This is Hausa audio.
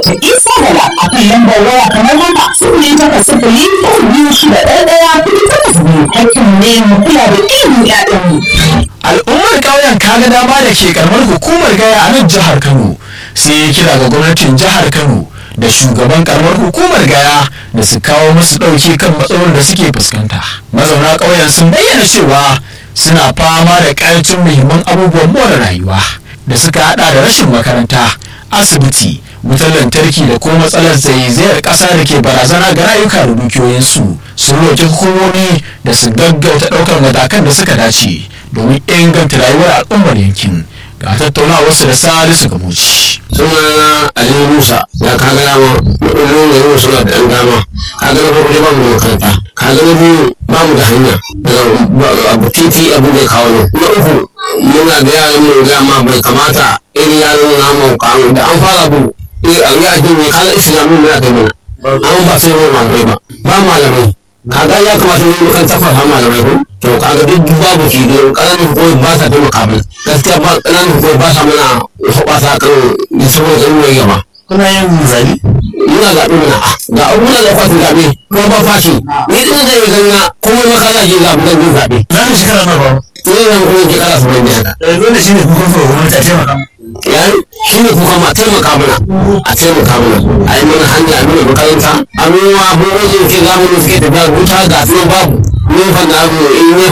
Dr. Isa Bala a kan lambar waya kamar haka sifili takwas sifili uku biyu shida ɗaya ɗaya kuɗi takwas biyu hakkin ne mu kula da ilimin ƴaƴanmu. al'ummar ƙauyen kaga dama da ke karamar hukumar gaya a nan jihar kano sai ya kira ga gwamnatin jihar kano da shugaban karamar hukumar gaya da su kawo musu ɗauki kan matsalolin da suke fuskanta mazauna ƙauyen sun bayyana cewa suna fama da ƙarancin muhimman abubuwan more rayuwa da suka hada da rashin makaranta asibiti wutar lantarki da kuma matsalar zaizayar ƙasa da ke barazana ga rayuka da dukiyoyinsu sun roƙi hukumomi da su gaggauta ɗaukar matakan da suka dace domin inganta rayuwar al'ummar yankin ga tattaunawarsu da salisu gamuci sunana aliyu musa da ka ga dama matsalolin da yau suna da ɗan dama ka ga na farko dai ba mu da makaranta ka ga na biyu ba mu da hanya daga abu titi abu da ya kawo nan na uku muna da yaran mu ga ma bai kamata irin yaran namu kawo da an fara bu eh an ga ajin ne kaga islamu ne aka yi mana an ba sai mu malamai ba ba malamai kaga ya kamata mu kan tafafa malamai ko to kaga duk babu shi don ƙananan hukumar ba sa taimaka mana gaskiya ba ƙananan hukumar ba sa mana hoɓasa kan da saboda ruwan gaba kuna yin zabi muna zaɓe mana ga muna da fatin zaɓe kuma ba fashi ni ɗin zai yi ganga kuma makala ke zaɓe zan yi zaɓe za mu shekara na ba ni zan kuma ke kara su bai haka dole shi ne kuka so gwamnati a taimaka yayi shi ne kuka ma taimaka mana a taimaka mana a yi mana hanya a mana makaranta a nuna abubuwan da ke zamanin suke tafiya wuta ga su babu nefa na abu in nefa